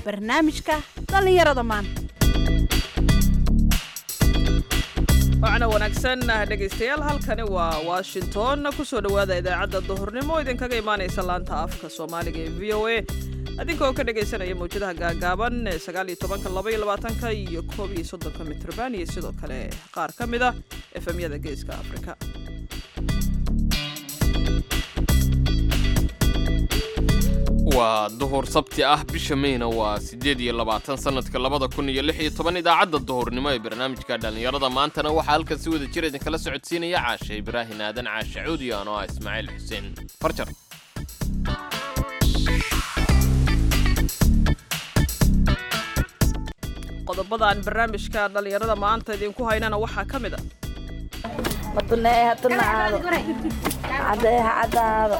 barnaamijka dhallinyarada maanta wacna wanaagsan dhegaystayaal halkani waa washington kusoo dhowaada idaacadda duhurnimo idinkaga imaanaysa laanta afka soomaaliga ee v o a adinkoo ka dhegaysanaya mawjadaha gaagaaban ee sagaaliyo tobanka laba iyo labaatanka iyo koob iyo soddonka mitrban iyo sidoo kale qaar ka mid ah efemyada geeska afrika waa duhur sabti ah bisha meyna waa siddeed iyo labaatan sannadka labada kun iyo lix iyo toban idaacadda duhurnimo ee barnaamijka dhallinyarada maantana waxaa halkan si wada jir idinkala socodsiinaya caashe ibraahin aadan caashe cuudi anoo ah ismaaciil xuseen farjar qodobadaan barnaamijka dhallinyarada maanta idinku haynana waxaa ka mid a matuneeha tunaado cadeeha cadaado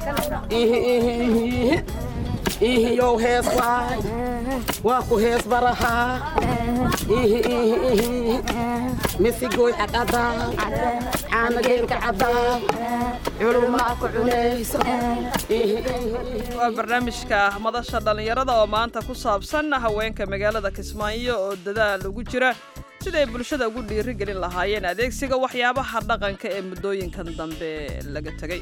ihiyow hees waay waa ku hees barahaa ihi ihi ihi misigooy caqadaa caanageelka cadaa culumaa ku cunayso waa barnaamijka madasha dhallinyarada oo maanta ku saabsan haweenka magaalada kismaayo oo dadaal ugu jira siday bulshada ugu dhiirigelin lahaayeen adeegsiga waxyaabaha dhaqanka ee muddooyinkan dambe laga tegay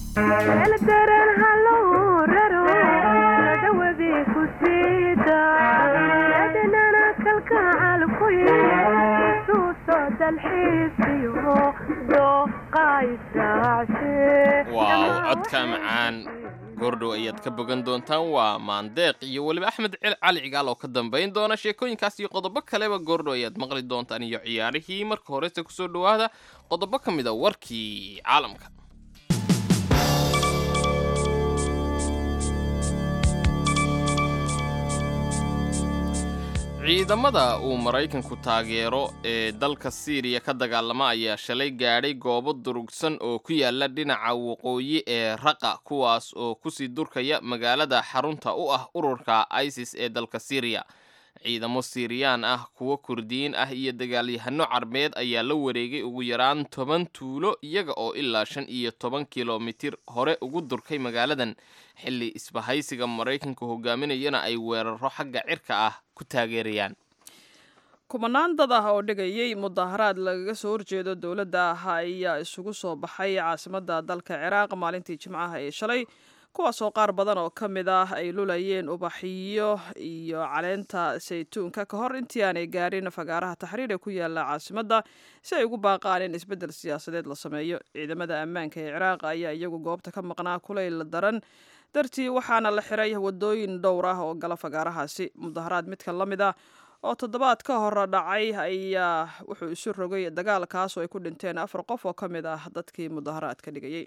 waaw codka macaan goordhow ayaad ka bogan doontaan waa maandeeq iyo weliba axmed cali cigaal oo ka dambayn doona sheekooyinkaas iyo qodobo kaleba goordhow ayaad maqli doontaan iyo ciyaarihii marka horese kusoo dhowaada qodobo ka mid a warkii caalamka ciidamada uu maraykanku taageero ee dalka siiriya ka dagaalama ayaa shalay gaadhay goobo durugsan oo ku yaala dhinaca waqooyi ee raqa kuwaas oo kusii durkaya magaalada xarunta u ah ururka isis ee dalka siiriya ciidamo siiriyaan ah kuwo kurdiyiin ah iyo dagaalyahano carbeed ayaa la wareegay ugu yaraan toban tuulo iyaga oo ilaa shan iyo toban kilomitir hore ugu durkay magaaladan xilli isbahaysiga maraykanka hogaaminayana ay weeraro xagga cirka ah ku taageerayaan kumanaan dad ah oo dhigayay mudaharaad lagaga soo horjeedo dowladda ah ayaa isugu soo baxay caasimadda dalka ciraaq maalintii jimcaha ee shalay kuwaasoo qaar badan oo ka mid ah ay lulayeen ubaxiyo iyo caleenta saytuunka ka hor intii aanay gaarin fagaaraha taxriir ee ku yaala caasimadda si ay ugu baaqaan in isbeddel siyaasadeed la sameeyo ciidamada ammaanka ee ciraaq ayaa iyagu goobta ka maqnaa kulayl daran dartii waxaana la xiray wadooyin dhowr ah oo gala fagaarahaasi mudaharaad midka la mid ah oo toddobaad ka hor dhacay ayaa wuxuu isu rogay dagaalkaas oo ay ku dhinteen afar qof oo ka mid ah dadkii mudaharaadka dhigayay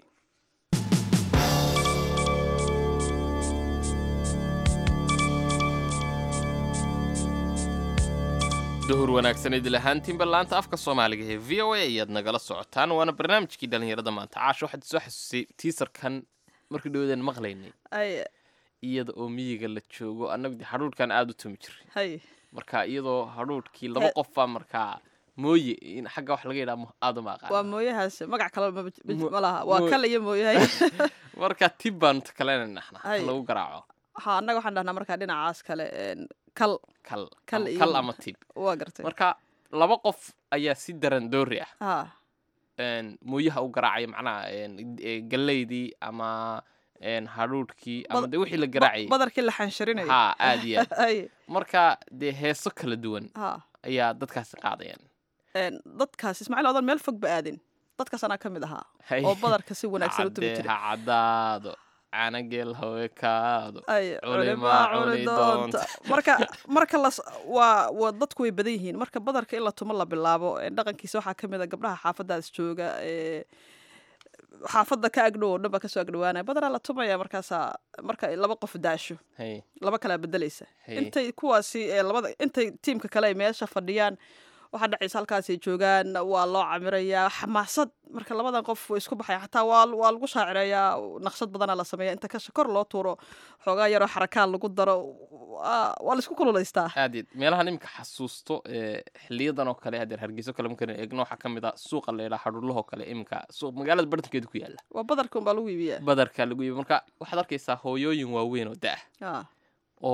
duhur wanaagsan idil ahaantiinba laanta afka soomaaliga ee v o a ayaad nagala socotaan waana barnaamijkii dhallinyarada maanta caasho waxaad soo xasuusay tiisarkan markii dhawadan maqlaynay ay iyada oo miyiga la joogo annagu de hadhuudhkan aada u tumi jiray hay marka iyadoo hadhuudhkii laba He- qofbaa markaa mooye in xagga wax laga yidhaha aada uma waa aqaan mooyahaas magac kale ma Mo- ma laha waa mo- kal iyo mooyahay marka tib baanu kalena naxna Ay. lagu garaaco ha annaga waxaan dhahnaa markaa dhinacaas kale een, kal kal Kal ama- iyo- kal ama tib waa gartay marka laba qof ayaa si daran doori ah ha een, mooyaha u garaacaya macnaha een, e, galleydii ama een, hadhuudhkii ama Bad- de wixii la ba- garaacayay badarkii la xansharinayay ha aad iyo aad Ay, marka dee heeso kala duwan ha ayaa dadkaasi qaadayaan een, dadkaas ismaaciil odan meel fog ba aadin dadkaas anaa ka mid ahaa Hay. oo badarka si wanaagsan u tumi Cadde jiray ha caddaado caanageel hawekaado ay culimaa culimaa cuni cuni doonta doonta. marka marka las waa waa dadku way badan yihiin marka badarka in la tumo la bilaabo een, dhaqankiisa waxaa ka mid a gabdhaha xaafadaas jooga ee xaafadda ka agdhow oo dhan baa kasoo agdhowaanaya badaraa la tumaya markaasaa marka ay laba qof daasho hay laba kalaa bedelaysa Hey. intay kuwaasi ee labada intay tiimka kale ay meesha fadhiyaan waxaa dhacaysa halkaasay joogaan waa loo camirayaa xamaasad marka labadan qof way isku baxaya xataa waa waa lagu shaacireeyaa naqshad badanaa la sameeya inta kasha kor loo tuuro xoogaa yaroo xarakaan lagu daro waa waa la isku kululaystaa aad iyo aad. meelahan iminka xasuusto ee xiliyadan oo kale hadeer hargeyso kale markaan eegno waxaa ka mid ah suuqa la yidhaha xadhuulahoo kale iminka suuq magaalada bartankeeda ku yaala waa badarka unbaa lagu iibiyaa badarka lagu yibi marka waxaad arkaysaa hooyooyin waaweyn oo da Ah, oo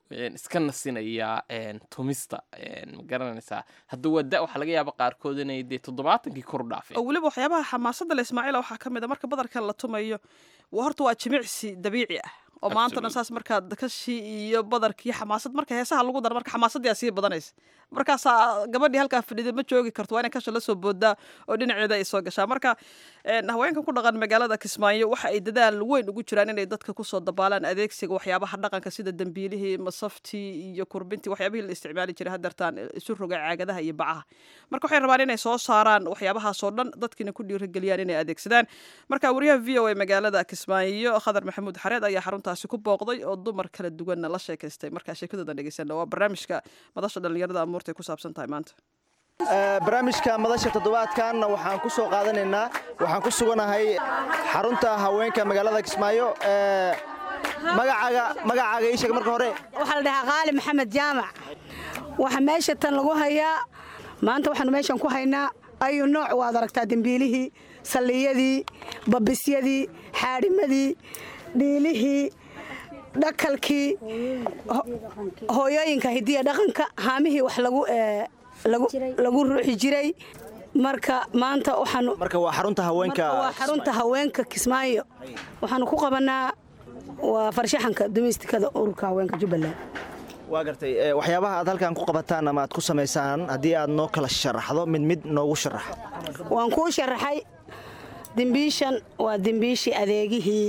een, iska nasinaya een, tumista een, ma garanaysaa hadda waa da waxaa laga yaaba qaarkood inay dee toddobaatankii kor u dhaafeen oo weliba waxyaabaha xamaasadda le ismaaciila waxaa ka mid a marka badarkan la tumayo waa horta waa jimicsi dabiici ah oo maantana Absolutely. saas markaa kashii iyo badarkii xamaasad marka heesaha lagu daro marka xamaasadii sii badanaysa markaasaa gabadhii halkaa fadhida ma joogi karto waa inay kasha la soo boodaa oo dhinaceeda ay soo gashaa marka een, haweenkan ku dhaqan magaalada kismaayo waxa ay dadaal weyn ugu jiraan inay dadka kusoo dabaalaan adeegsiga waxyaabaha dhaqanka sida dembiilihii masaftii iyo kurbintii waxyaabihii la isticmaali jiray hadeertaan isu roga caagadaha iyo bacaha marka waxay rabaan inay soo saaraan waxyaabahaasoo dhan dadkiina ku dhiirigeliyaan inay adeegsadaan marka wariyaha v o a magaalada kismaayo khadar maxamuud xareed ayaa xaruntaasi ku booqday oo dumar kala duwanna la sheekaystay markaa sheekadoodan dhegeysana waa barnaamijka madasha dhallinyarada amuurtay ku saabsan tahay maanta Ee, barnaamijka madasha toddobaadkan waxaan ku soo qaadanaynaa waxaan ku suganahay xarunta haweenka magaalada kismaayo ee, magacaaga magacaaga ii sheeg marka hore waxaa la dhahaa qaali maxamed jaamac waxa meesha tan lagu hayaa maanta waxaanu meeshan ku haynaa ayu nooc waad aragtaa dembiilihii salliyadii babisyadii xaadhimadii dhiilihii dhakalkii ho- hooyooyinka hidiya dhaqanka haamihii wax lagu ee, lagu- lagu ruuxi jiray marka maanta waxaanu marka waa xarunta haweenka marka waa xarunta haweenka kismaayo waxaanu ku qabanaa waa farshaxanka domestikada ururka haweenka jubbaland waa gartay ee, waxyaabaha aad halkan ku qabataan ama aad ku samaysaan haddii aad noo kala sharaxdo mid mid noogu sharax waan kuu sharaxay dembiishan waa dembiishii adeegihii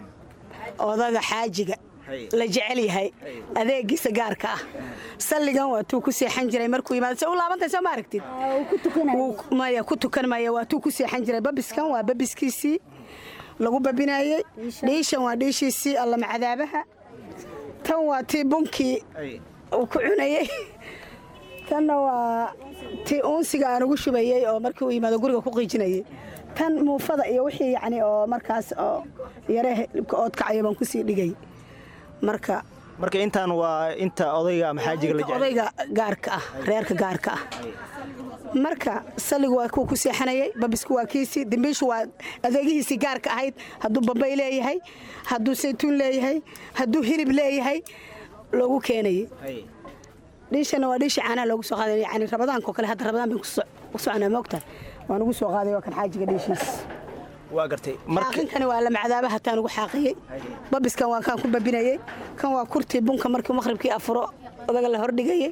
odaga xaajiga la jecel yahay adeegiisa gaarka ah salligan waa tuu ku seexan jiray markuu yimaado se u laabantay soo ma aragtid Wuu- maya ku tukan maya waa tuu ku seexan jiray babiskan waa babiskiisii lagu babinayey dhiishan waa dhiishiisii allama cadaabaha tan waa tii bunkii uu ku cunayey tanna waa tii uunsiga aan ugu shubayey oo markii uu yimaado guriga ku qiijinayey tan muufada iyo wixii yacni oo markaas oo yare hilibka oodkacaya baan kusii dhigay marka marka intaan waa inta odayga ama xaajiga la jecel odayga gaarka ah reerka gaarka ah marka salligu waa kuwa ku seexanayay babisku waa kiisii dembiishu waa adeegihiisii gaarka ahayd hadduu bambay leeyahay hadduu saytuun leeyahay hadduu hilib leeyahay loogu keenayay dhiishana waa dhiishii caanaha loogu soo qaaday yani rabadaanka oo kale hadda rabadaan bay ku soconaa moogtahay waan ugu soo qaaday waa kan xaajiga dhiishiis waa gartay marka xaaqinkani waa la macdaaba hataan ugu xaaqiyey babiskan waa kaan ku babinayey kan waa kurtii bunka markii maqribkii afuro odaga la hordhigayey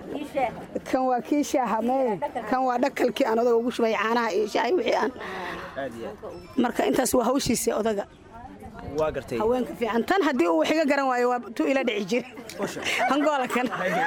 kan waa kii shaaha mee kan waa dhakalkii aan odaga ugu shubay caanaha iyo shaahi wixii aan marka intaas waa hawshiisa odaga waa gartay haweenka fiican tan haddii uu wax iga garan waayo waa tu ila dhici jiri hangoola kan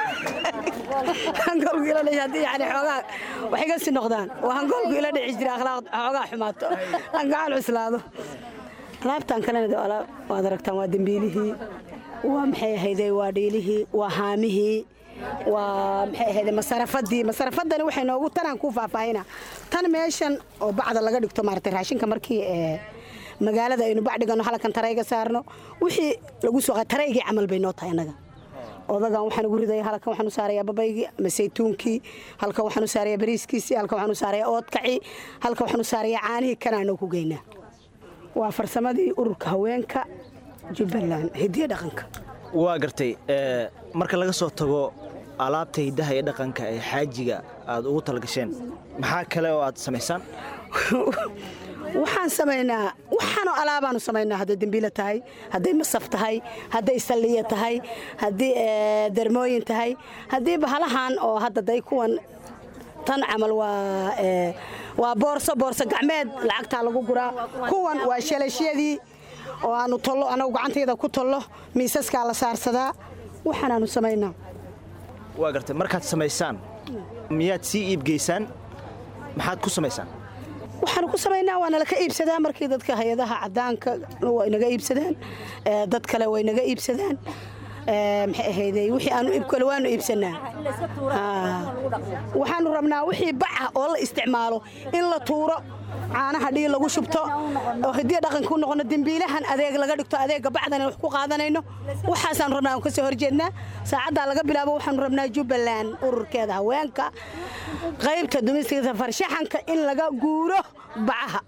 hangoolku ila dhici haddii yani xoogaa wax iga si noqdaan waa hangoolku ila dhici jira akhlaaq xoogaa xumaato aan gacan cuslaado alaabtan kalena de alaab waad aragtaan waa dembiilihii waa maxay ahayday waa dhiilihii waa haamihii waa maxay ahayday masarafadii masarafadani waxay noogu tanaan kuu faahfaahina tan meeshan oo bacda laga dhigto maaragtay raashinka markii ee magaalada aynu bacdhigano halkan tarayga saarno wixii lagu soo qa taraygii camal bay noo tahay annaga odagan waxaan ugu ridaya halkan waxaan u saarayaa babaygii ama saytuunkii halkan waxaan u saarayaa bariiskiisii halkan waxaan u saarayaa oodkacii halkan waxaan u saarayaa caanihii kanaanoo ku geynaa waa farsamadii ururka haweenka jubbaland hidiya dhaqanka waa gartay ee, marka laga soo tago alaabta hiddaha iyo dhaqanka ee xaajiga aad ugu talagasheen maxaa kale oo aad samaysaan waxaan samaynaa waxaanoo alaabaanu samaynaa hadday dembiilo tahay hadday masaf tahay hadday salliya tahay haddii ee, dermooyin tahay haddii bahalahan oo hadda day kuwan tan camal waa ee, waa boorso boorso gacmeed lacagtaa lagu guraa kuwan waa shalashyadii oo aanu tollo anagu gacantayda ku tollo miisaskaa la saarsadaa waxaanaanu samaynaa waa gartay markaad samaysaan miyaad sii iibgeysaan maxaad ku samaysaan waxaanu ku samaynaa waa nala ka iibsadaa markii dadka hay-adaha cadaanka way naga iibsadaan ee, dad kale way naga iibsadaan ee, maxay ahayday wixii aanu iibkale waanu iibsanaa Haa. waxaanu rabnaa wixii baca oo la isticmaalo in la tuuro caanaha dhii lagu shubto oo hidiya dhaqanka u noqono dembiilahan adeeg laga dhigto adeega bacdan wax ku qaadanayno waxaasaanu rabnaa aan ka soo horjeednaa saacaddaa laga bilaabo waxaanu rabnaa jubbaland ururkeeda haweenka qaybta dumistigada farshaxanka in laga guuro bacaha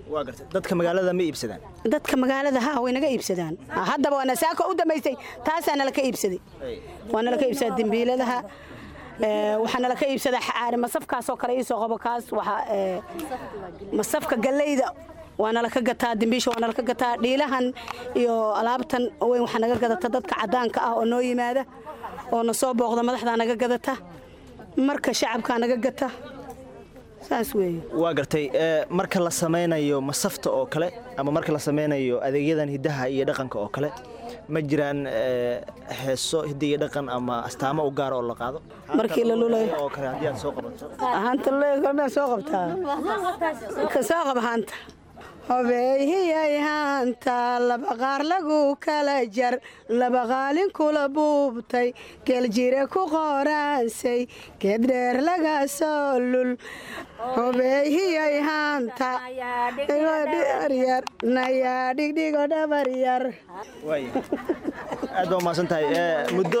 waa gartay dadka magaalada ma iibsadaan dadka magaalada ha way naga iibsadaan haddaba waana saako u dambaysay taasaa nala ka iibsaday waa nala ka iibsadaa dembiiladaha ee, waxaa nala ka iibsadaa xaari masafkaasoo kale iisoo qabo kaas waxaa ee, masafka galleyda waa nala ka gataa dembiisha waa nala ka gataa dhiilahan iyo alaabtan weyn waxaa naga gadata dadka caddaanka ah oo noo yimaada oo na soo booqda madaxdaa naga gadata marka shacabkaa naga gata saas weeye waa gartay ee, marka la samaynayo masafta oo kale ama marka la samaynayo adeegyadan hiddaha iyo dhaqanka oo kale ma jiraan ee, heeso hidda iyo dhaqan ama astaamo u gaara oo la qaado Markii la lulayo. oo kale haddii aad soo qabato haanta leegalmaa soo qabtaa ka soo qab haanta hobeeyhiyay haanta laba qaar lagu kala jar laba qaalin kula buubtay geeljire ku qoraansay geeddheer laga soo lul hobeeyhiyay haanta yar nayaa dhigdhigo dhabar yar waaya aad baa umahadsan tahay ee, muddo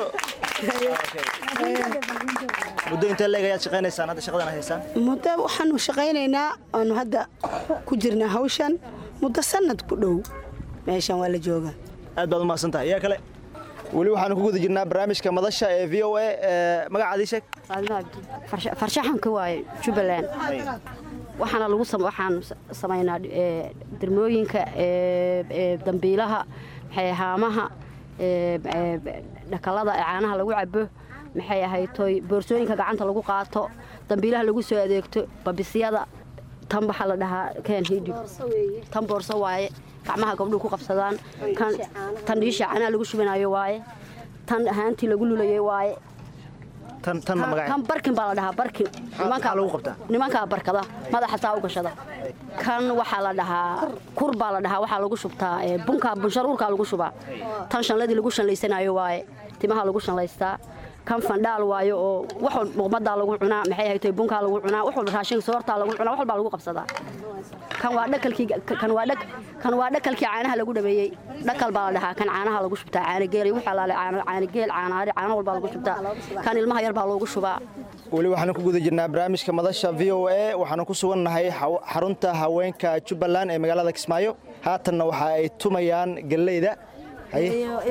muddo intee leeg ayaad shaqaynaysaan hadda shaqadan aad haysaan muddo waxaanu shaqaynaynaa oonu hadda ku jirnaa hawshan muddo sannad ku dhow meeshan waa la joogaa aad baad umahadsan tahay yaa kale weli waxaanu ku guda jirnaa barnaamijka madasha ee v o a ee, magacaadii sheeg farshaxanka waaye jubbaland waxaana lagu sam- waxaan s- samaynaa ee, dermooyinka ee, ee, dambiilaha maxay haamaha ee, ee, dhakalada ee caanaha lagu cabo maxay ahaytoy boorsooyinka gacanta lagu qaato dambiilaha lagu soo adeegto babisyada tan waxaa la dhahaa keen hidhib tan boorso waaye gacmaha gabdhuhu ku qabsadaan kan tan dhiisha caanaha lagu shubanayo waaye tan ahaantii lagu lulayay waaye tan tanna kan magaca barkin baa la dhahaa barkin maxaa lagu qabtaa? nimankaa barkada madaxa taa u gashada kan waxaa la dhahaa kur baa la dhahaa waxaa lagu shubtaa ee, bunkaa bunsharuurkaa lagu shubaa tan shanladii lagu shanlaysanayo waaye timaha lagu shanlaystaa kan fandhaal waayo oo wax walba muqmadaa lagu cunaa maxay ahayd bunkaa lagu cunaa wax walba raashin soortaa lagu cunaa wax walbaa lagu qabsadaa kan waa dhakalkii kan waa dhak kan waa dhakalkii caanaha lagu dhameeyey dhakal baa la dhahaa kan caanaha lagu shubtaa caana geel iyo waxaa laale caana caana geel caana ari caana walbaa lagu shubtaa kan ilmaha yar baa loogu shubaa weli waxaanu ku guda jirnaa barnaamijka madasha v o a waxaanu ku sugannahay xaw- xarunta haweenka jubbaland ee magaalada kismaayo haatanna waxa ay tumayaan galleyda haye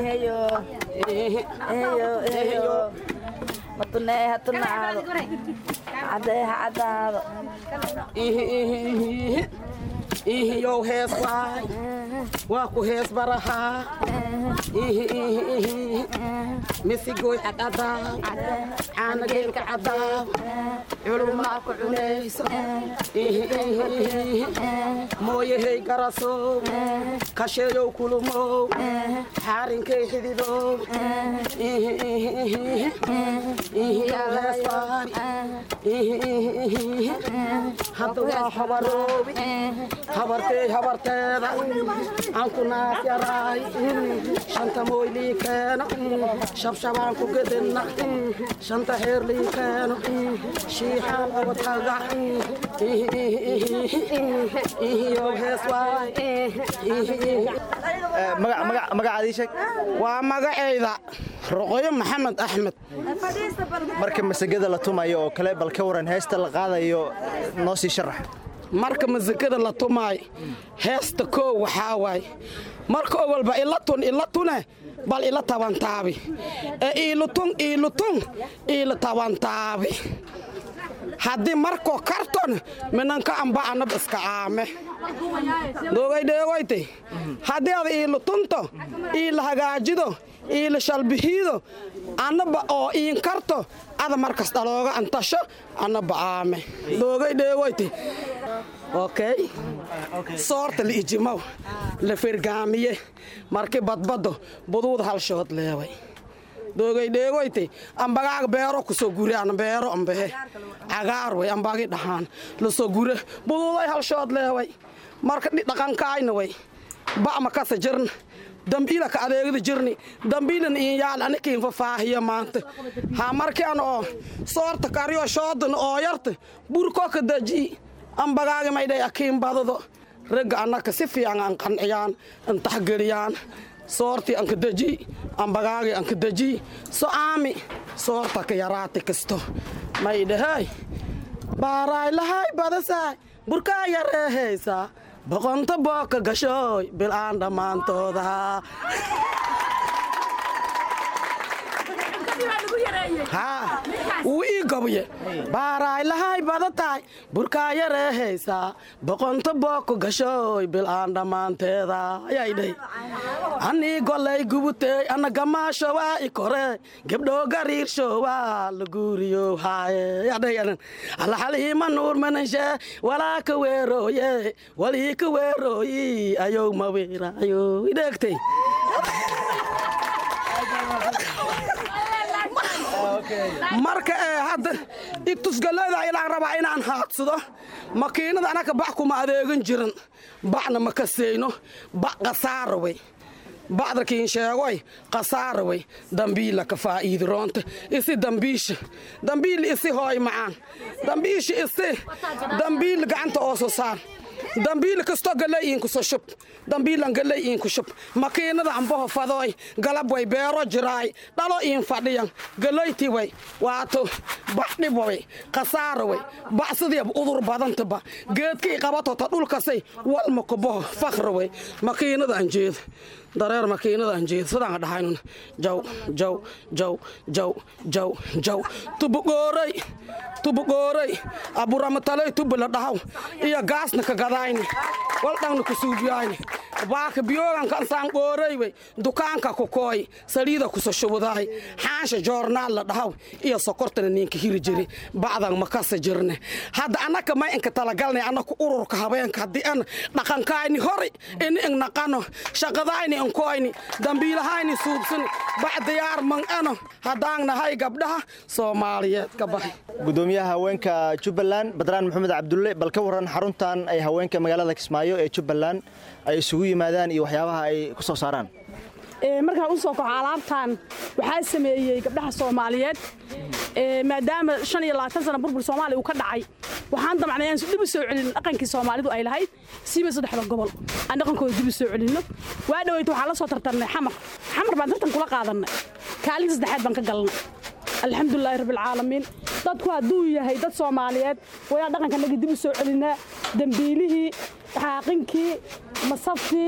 matunee ha tunaado cadee ha caddaado ihiyow hees waay waa ku hees barahaa ihi ihi ihi misigooy caqadaa caanageelka cadaa culumaa ku cunayso ihi ihi ihi mooyahey garasow kasheeyow kulumow xaarinkay xididow ihi ihi ihi ihiyow hees waay ihi ihi ihi hadda waa habaroobi habartey habarteeda aan ku naas yaraay shanta mooy lii keeno shabshabaan ku gedinna shanta heer lii keeno shiixaan obadkaga ihiyow hees waay Ee, magac- magac- magacaadii sheeg waa magacayda roqoyo maxamed axmed marka masagada la tumayo oo kale bal ka waran heesta la qaadayo noo sii sharax marka masikada la tumaay heesta koow waxaa waay marka ogolba ila tun ila tune bal ila tabantaabi ee iilutun iilutun iila tabantaabi haddii markoo karton minanka amba anab iska aame doogay dheegoyte haddii ada iilutunto iila hagaajido iila shalbihiido annaba oo iin karto ada markas dhalooga antasho annaba aame doogay dheegoyte okay soorta la ijimaw la fergaamiye marki badbado buduud halshood leeway doogay dheegoyte ambagaaga beero kusoo gure an beero ambehe cagaar way ambagi dhahaan lasoo gure buduuday halshood leeway marka dhi- dhaqankaayna way ba'ma kasa jirna dambiila ka adeegada jirni dambiilan iin yaal anikiin fafaahiya maanta ha marki an oo soorta kariyo shoodan oo yarta burko ka daji ambagaagi maydhay akiin badado ragga annaka si fiican an qanciyaan an taxgeliyaan soortii anka deji ambagaagi anka deji so aami soorta ka yaraati kasto maydhahay baaraay lahay badasaay burkaa yareehaysaa boqonta booka gashooy bil'aan dhammaantooda haa wuu ii gobye baaraaylahay badatahay burkaa yaree haysaa boqonta booka gashooy bil'aan dhammaanteeda ayaa dhey anii golay gubutey ana gamaashowaa i koree gebdhoo gariirshowaa la guuriyo haaye yadhayanan alaxalihiima nuur mananshe walaa ka weerooye walii ka weerooyi ayow ma weeraayo idheegtay marka ee hadda igtusgallada ilaan rabaa inaan haadsado makiinada anaka bac kuma adeegan jiran bacna ma kaseyno bac qasaara wey bacdarkiin sheegoy qasaara wey dambiila ka faa'iidi roonta isi dambiisha dambiil isi hooy macaan dambiisha isi dambiil gacanta ooso saar dambiil kasto galay iinkuso shub dambiilan galay iinku shub makiinada ambaho fadooy galab way beero jiraay dhalo iin fadhiyan galayti way waato baxdhib way khasaara way bacsidiib udur badantaba geedkii qabatota dhulkasay walma kubaho fakhra way makiinadaan jeeda dareer makiinadaan jeeda sidaan dhahaynun jaw jaw jaw jaw jaw jaw tubugooray tubugooray aburamataloy tubula dhahaw iyo gaasna ka gadayni waldhangna ku suubiyayni baaka biyoogan kansaan qooray wey dukaanka ku kooy saliida kuso shubudaay xaansha joornaal la dhahaw iyo sokortana ninka hiri jiri bacdan makasa jirne hadda annaka may inka talagalnay annaku ururka habeenka haddii an dhaqankayni hori ini ing naqano shaqadayni inkoyni dambiilahayni suubsani bacdiyaar man ano haddaan nahay gabdhaha soomaaliyeed ka baxay gudoomiyaha haweenka jubbaland badraan maxamed cabdulle bal ka waran xaruntan ay haweenka magaalada kismaayo ee jubbaland ay isugu yimaadaan iyo waxyaabaha ay ku soo saaraan markaan u soo kaco alaabtan waxaa sameeyey gabdhaha soomaaliyeed maadaama shan iyo labaatan sana burbur soomaaliya uu ka dhacay waxaan damacnay aan dib u soo celin dhaqankii soomaalidu ay lahayd siiba saddexda gobol aan dhaqankooda dib u soo celinno waa dhaweyta waxaan la soo tartarnay xamar xamar baan tartan kula qaadannay kaalinta saddexaad baan ka galnay alxamdulilaahi rabbilcaalamiin dadku hadduu yahay dad soomaaliyeed wayaa dhaqankanaga dib u soo celinaa dembiilihii xaaqinkii masaftii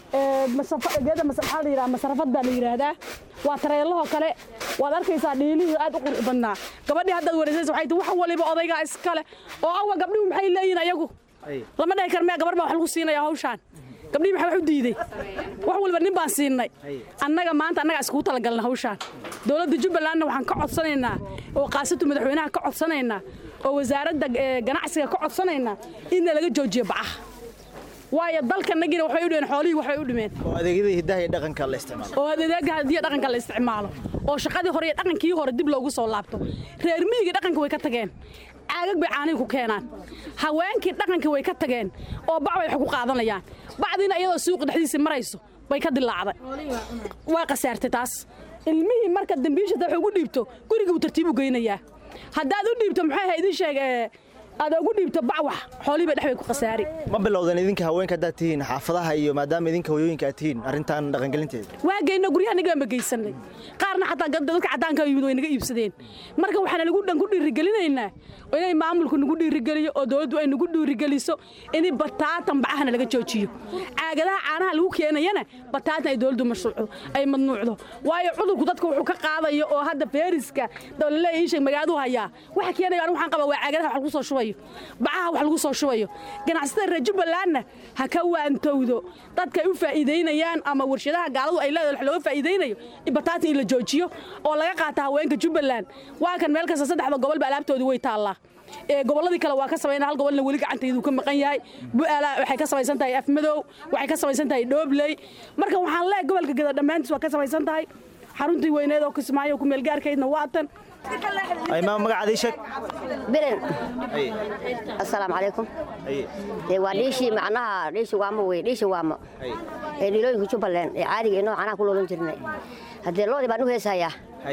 geeda maxaa la yidhaha masarafad baa la yidhaahdaa waa tareelahoo kale waad arkaysaa dhiilihii aad u qurux badnaa gabadhii haddaad wareysaysa waxay tihi wax waliba odaygaa iskale oo awa gabdhihu maxay leeyihin ayagu lama dhahi kar mea gabar baa wax lagu siinaya hawshaan gabdhihii maxaa wax u diiday wax walba nin baan siinay annaga maanta annagaa iskugu talagalna hawshaan dowladda jubbalandna waxaan ka codsanaynaa oo qaasatu madaxweynaha ka codsanaynaa oo wasaaradda ganacsiga ka codsanaynaa inna laga joojiyo bacaha waayo dalkanagina waxbay u dhimeen xoolihii waxbay u dhimeen oo adeegyadii hiddaha iyo dhaqanka la isticmaalo oo adeega hadiya dhaqanka la isticmaalo oo shaqadii hore iyo dhaqankii hore dib loogu soo laabto reer miyiga dhaqanka way ka tageen caagag bay caanihi ku keenaan haweenkii dhaqankii way ka tageen oo bac bay wax ku qaadanayaan bacdiina iyadoo suuqa dhexdiisii marayso bay ka dilaacday waa khasaartay taas ilmihii marka dambiishata wax ugu dhiibto guriga uu tartiib u geynayaa haddaad u dhiibto maxay ahayd idin sheeg aad ugu dhiibto bacwax xoolihiiba dhex bay ku khasaari ma bilowdan idinka haweenka haddaad tihiin xaafadaha iyo maadaama idinka hooyooyinka aad tihiin arrintan dhaqangelinteeda waa geyno guryaha naga ma geysanay qaarna xataa dadka caddaanka yimid way naga iibsadeen marka waxaana nagu dhan ku dhiirigelinaynaa inay maamulku nagu dhiirigeliyo oo dowladdu ay nagu dhiirigeliso in bataatan bacahana laga joojiyo caagadaha caanaha lagu keenayana bataatan ay dowladdu mashruucdo ay madnuucdo waayo cudurku dadka wuxuu ka qaadayo oo hadda feeriska dowlale iisheeg magaaladu hayaa waxa keenayo anigu waxaan qabaa waa caagadaha wax lagu soo shubayo bacaha wax lagu soo shubayo ganacsatada reer jubbalandna ha ka waantowdo dadkay u faa'iidaynayaan ama warshadaha gaaladu ay leedahay wax looga faa'iidaynayo in bataatan in la joojiyo oo laga qaata haweenka jubbaland waa kan meel kasta saddexda gobolba alaabtoodii way taallaa gobolladii kale waa ka samayna hal gobolna weli gacantaydu ka maqan yahay bu'aala waxay ka samaysan tahay afmadow waxay ka samaysan tahay dhoobley marka waxaan leeyahay gobolka geda dhammaantiis waa ka samaysan tahay xaruntii weyneed oo kismaayo ku meelgaarkaydna waatan imaam magacaadii sheeg biren assalaamu calaykum dee waa dhiishii macnaha dhiishi waamo wey dhiishi waamo ee dhilooyinka jubbaland ee caadiga inoo canaha ku loolan jirnay haddee loodii baan u heesahayaa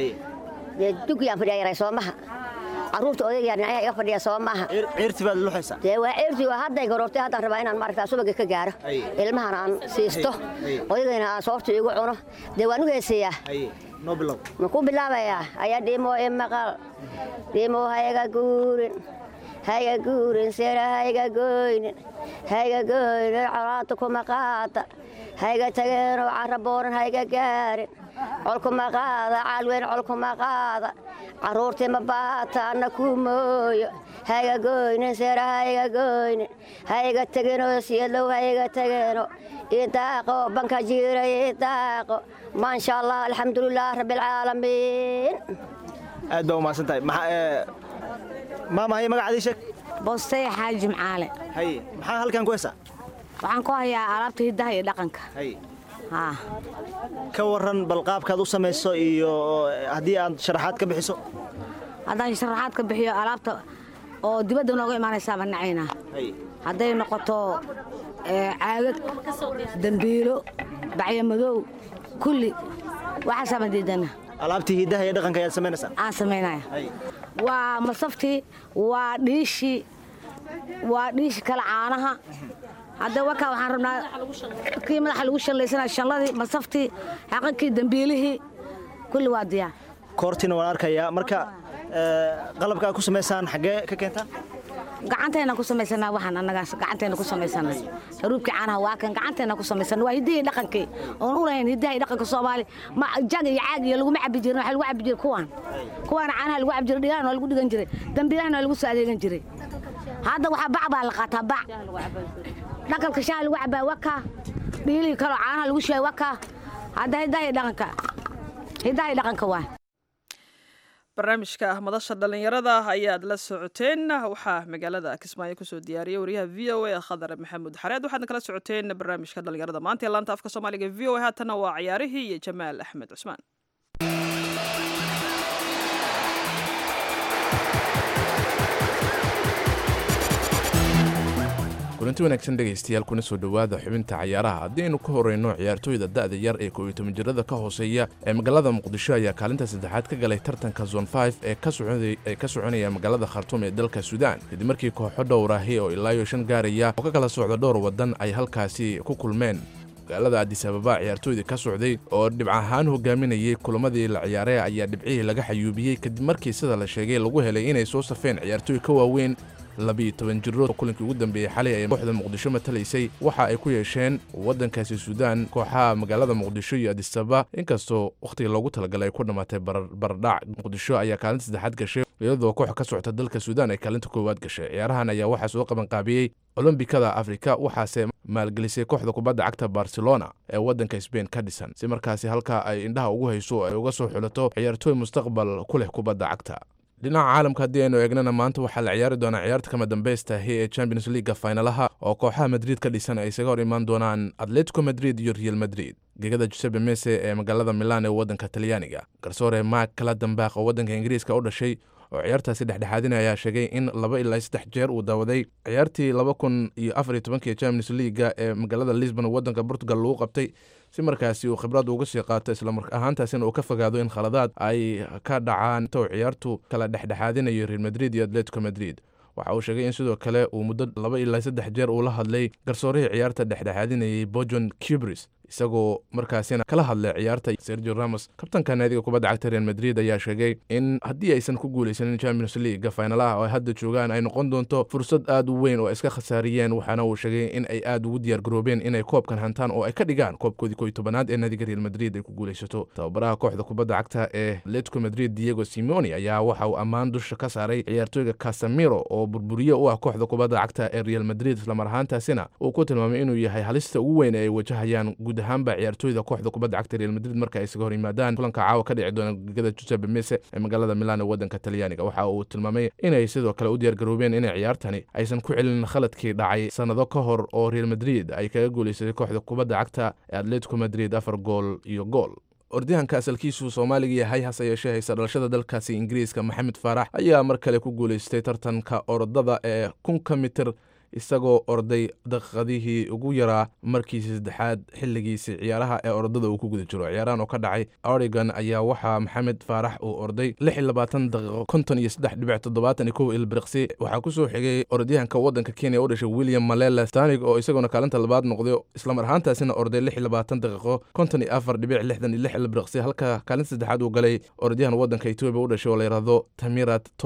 dee dugiyaan fadhiya yaray soomaha carruurta odaygaa dhinacyaha iga fadhiya soo maaha ciirti baad luxaysaa dee waa ciirtii waa hadday garoortay haddaan rabaa inaan maaragtaa subaga ka gaaro ilmahana aan siisto odaygayna aan soorta igu cuno dee waan u heesayaa noo bilow ma ku bilaabayaa ayaa dhimoo i maqal dhimoo ha iga guurin hayga guurin seera hayga goynin hayga goynin colaanta kuma qaada hayga tageenoo cara booran hayga gaarin colkuma qaada caalweyn colkuma qaada carruurtii ma baata anna kuu mooyo hayga goynin seera hayga goynin hayga tegenoo siyadlow hayga tegeeno idaaqo banka jiiray idaaqo maasha allah alxamdulilah rabbilcaalamiin aad baa umahadsan tahay maama haye magacaadii sheeg boostay xaaji jimcaale haye maxaa halkan ku hesaa waxaan ku hayaa alaabta hiddaha iyo dhaqanka haye haa ka waran bal qaabkaad u samayso iyo haddii aad sharaxaad ka bixiso haddaan sharaxaad ka bixiyo alaabta oo dibadda nooga imaanaysaa baan nacaynaa haye hadday noqoto ee, caagag dambiilo bacyo madow kulli waxaasaa baan diidana alaabtii hiddaha iyo dhaqanka ayaad samaynaysaa aan samaynaya haye waa masaftii waa dhiishii waa dhiishi kale caanaha hadda wakaa waxaan rabnaa kii madaxa lagu shallaysanaya shalladii masaftii xaqankii dambiilihii kulli waa diyaar koortiina waan arkayaa marka ee, qalabka aad ku samaysaan xaggee ka keentaan gacantayna ku samaysanaa waxaan annagaas gacantayna ku samaysana haruubkii caanaha waa kan gacantayna ku samaysana waa hiddihii dhaqankii oon u lahayn hiddaha iyo dhaqanka soomaali ma jag iyo caag iyo laguma cabbi jirin waxa lagu cabbi jiray kuwaan kuwaana caanaha lagu cabbi jiray dhigaana waa lagu dhigan jiray dambiilahana waa lagu soo adeegan jiray hadda waxaa bac baa la qaataa bac dhaqanka shaaha lagu cabbaa wakaa dhiilihii kaloo caanaha lagu shubay wakaa hadda hiddaha iyo dhaqanka hiddaha iyo dhaqanka waa barnaamijka madasha dhallinyarada ayaad la socoteen waxaa magaalada kismaayo kusoo diyaariyay wariyaha v o a khadar maxamuud xareed waxaadna kala socoteen barnaamijka dhallinyarada maanta ee laanta afka soomaaliga v o a haatana waa ciyaarihii iyo jamaal axmed cusmaan kulanti wanaagsan dhegaystayaal kuna soo dhowaada xubinta cayaaraha haddii aynu ka horeyno ciyaartooyda da'da yar ee koob iyo toban jirada ka hooseeya ee magaalada muqdisho ayaa kaalinta saddexaad ka galay tartanka zon 5 ee ka soconay- ee ka soconaya magaalada khartuum ee dalka suudaan kadib markii kooxo dhowrahi oo ilaa iyo shan gaaraya oo ka kala socda dhowr waddan ay halkaasi ku kulmeen magaalada adis ababa ciyaartooydii ka socday oo dhibc ahaan hogaaminayay kulamadii la ciyaaray ayaa dhibcihii laga xayuubiyey kadib markii sida la sheegay lagu helay inay soo safeen ciyaartooy ka waaweyn labiyo toban jirood oo kulankii ugu dambeeyey xalay ay kooxda muqdisho matalaysay waxa ay ku yeesheen waddankaasi suudaan kooxaha magaalada muqdisho iyo adisaba inkastoo wakhtiga loogu talagalay ay ku dhammaatay barar- baradhac muqdisho ayaa kaalinta saddexaad gashay iyadoo koox ka socota dalka suudaan ay kaalinta koowaad gashay ciyaarahan ayaa waxaa soo qabanqaabiyey olombikada afrika waxaase maalgelisay kooxda kubadda cagta barcelona ee waddanka sbain ka dhisan si markaasi halkaa ay indhaha ugu hayso oo ay uga soo xulato ciyaartooy mustaqbal ku leh kubadda cagta dhinaca caalamka haddii aynu eegnana maanta waxaa la ciyaari doonaa ciyaarta kama dambeystahi ee champions leaga finalaha oo kooxaha madrid ka dhisan ay isaga hor imaan doonaan atletico madrid iyo real madrid gegada giuseppe mese ee magaalada milan ee waddanka talyaaniga garsoore mark kala dambaaq oo waddanka ingiriiska u dhashay oo ciyaartaasi dhexdhexaadina ayaa sheegay in laba ilaa saddex jeer uu daawaday ciyaartii laba kun iyo afar iyo tobankii champions leaga ee magaalada lisbon waddanka portugal lagu qabtay si markaasi uu khibrad uga sii qaato islamar ahaantaasina uu ka fogaado in khaladaad ay ka dhacaan tow ciyaartu kala dhexdhexaadinayo real madrid iyo atletico madrid waxa uu sheegay in sidoo kale uu muddo laba ilaa saddex jeer uu la hadlay garsoorihii ciyaarta dhexdhexaadinayay bojon cubris isagoo markaasina kala hadlay ciyaarta sergio ramos kabtanka naadiga kubadda cagta real madrid ayaa sheegay in haddii aysan ku guulaysanin champions leaga finalaha oo ay hadda joogaan ay noqon doonto fursad aad u weyn oo ay iska khasaariyeen waxaana uu sheegay in ay aad ugu diyaar garoobeen inay koobkan hantaan oo ay ka dhigaan koobkoodii koy tobanaad ee naadiga real madrid ay ku guulaysato tababaraha kooxda kubadda cagta ee atletico madrid diego simoni ayaa waxa uu ammaan dusha ka saaray ciyaartooyga casamiro oo burburiye u ah kooxda kubadda cagta ee real madrid islamar ahaantaasina uu ku tilmaamay inuu yahay halista ugu weyn ee ay wajahayaan guud ahaanba ciyaartooyda kooxda kubadda cagta real madrid marka ay isaga hor yimaadaan kulanka caawa ka dhici doona gegada giuseppe mese ee magaalada milan ee waddanka talyaaniga waxa uu tilmaamay inay sidoo kale u diyaar garoobeen inay ciyaartani aysan ku celin khaladkii dhacay sannado ka hor oo real madrid ay kaga guulaysatay kooxda kubadda cagta ee atletico madrid afar gool iyo gool ordihanka asalkiisu soomaaliga yahay hase yeeshee haysa dhalashada dalkaasi ingiriiska maxamed faarax ayaa mar kale ku guulaystay tartanka orodada ee kunka mitir isagoo orday daqiiqadihii ugu yaraa markiisi saddexaad xilligiisi ciyaaraha ee orodada uu ku guda jiro ciyaarahan oo ka dhacay oregon ayaa waxaa maxamed faarax uu orday lix iyo labaatan daqiiqo konton iyo saddex dhibic toddobaatan iyo kow ilbiriqsi waxaa kusoo xigay orodyahanka waddanka kenya u dhashay william malela stanig oo isaguna kaalinta labaad noqday islamar ahaantaasina orday lix iyo labaatan daqiiqo konton iyo afar dhibic lixdan iyo lix ilbiriqsi halka kaalinta saddexaad uu galay orodyahan waddanka etoobiya u dhashay oo la yidhaahdo tamirat tola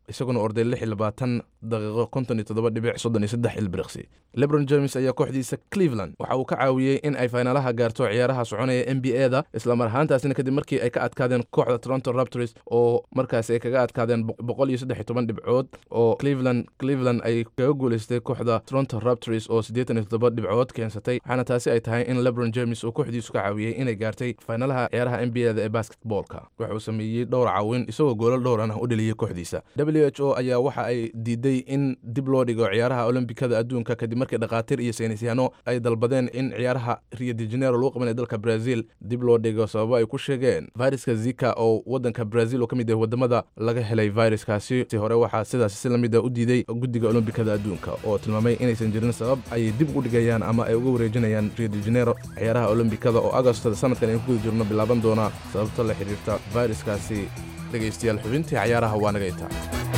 isaguna orday lix iyo labaatan daqiiqo konton iyo toddoba dhibic soddon iyo saddex ilbiriqsi lebron james ayaa kooxdiisa cleveland waxa uu ka caawiyey in ay finaalaha gaarto ciyaaraha soconaya n b a da islamar ahaantaasina kadib markii ay ka adkaadeen kooxda toronto raptors oo markaas ay kaga adkaadeen boqol iyo saddex iyo toban dhibcood oo cleveland cleveland ay kaga guuleystay kooxda toronto raptors oo siddeetan iyo toddoba dhibcood keensatay waxaana taasi ay tahay in lebron james uu kooxdiisu ka caawiyey inay gaartay finaalaha ciyaaraha n b a da ee basketboolka waxa uu sameeyey dhowr caawin isagoo goolal dhowrana u dheliyey kooxdiisa w h o ayaa waxa ay diiday in dib loo dhigo ciyaaraha olombikada adduunka kadib markii dhakhaatiir iyo saynisyaano ay dalbadeen in ciyaaraha rio de janeiro lagu qabanaya dalka brazil dib loo dhigo sababo ay ku sheegeen viruska zika oo wadanka brazil oo ka mid yahay wadamada laga helay viruskaasi si hore waxaa sidaas si lamid a u diiday guddiga olombikada adduunka oo tilmaamay inaysan jirin sabab ay dib ugu dhigayaan ama ay uga wareejinayaan rio de janeiro ciyaaraha olombikada oo agostada sanadkan aynu ku guda jirno bilaaban doona sababta la xiriirta viruskaasi dhegaystayaal xubintii cayaaraha waa naga intaa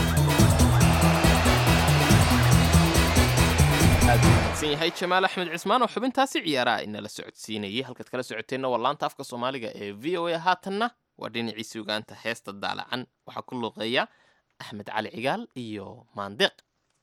aad u mahadsan yahay jamaal axmed cismaan oo xubintaasi ciyaaraha inala socodsiinayay halkaad kala socoteenna waa laanta afka soomaaliga ee v o a haatanna waa dhinacii sugaanta heesta daalacan waxaa ku luuqeeya axmed cali cigaal iyo maandeeq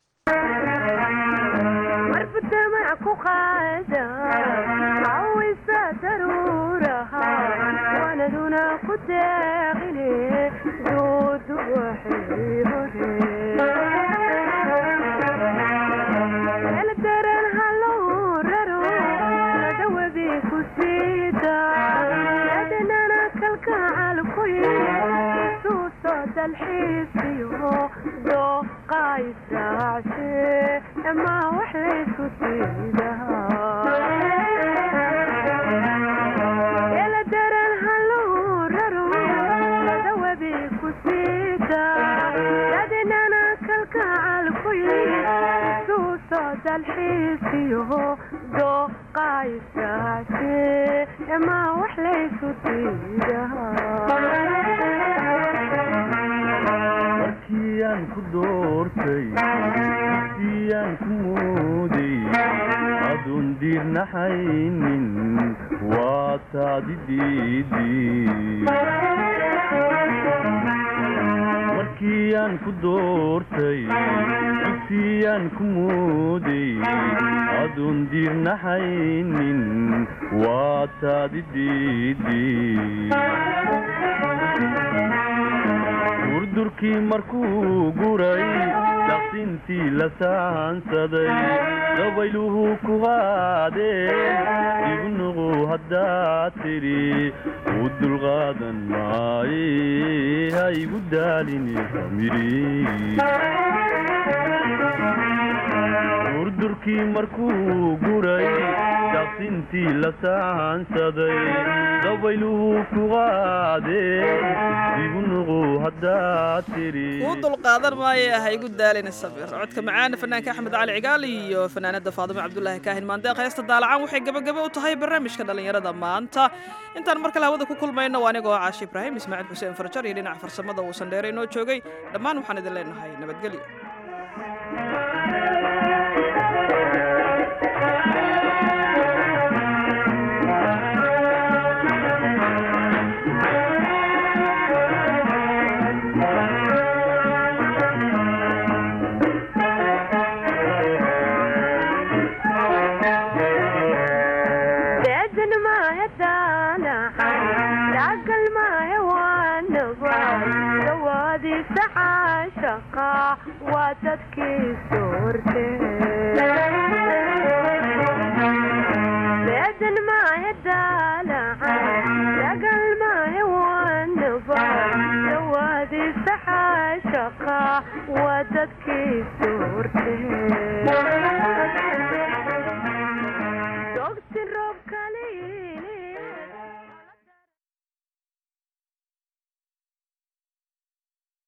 markiyaan ku doortay siyaan ku mooday adun diirnaxaynin waa taadi markiyaan ku doortay dugsiyaan ku mooday adun diirnaxaynin waa taadi durdurkii markuu guray daqsintii la saansaday dabayluhu ku qaadeen ibnuqu haddaad tidhi u dulqaadan maaye ha igu daalini durdurkii markuu guray daqsintii la saansaday dabayluhu ku qaadeen ibnuqu haddaad tidhi kuu dulqaadan maaye ha igu daalina sabir codka macaana fanaanka axmed cali cigaal iyo fanaanada faadimo cabdulaahi kaahin maandeeq heesta daalacan waxay gabagaba u tahay barnaamijka dhallinyarada maanta intaan mar kale hawada ku kulmayno waa anigoo caashi ibraahim ismaaciil xuseen farjar iyo dhinaca farsamada uu sandheere inoo joogay dhammaan waxaan idin leenahay nabadgelyo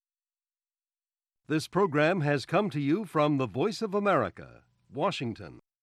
This program has come to you from the Voice of America, Washington.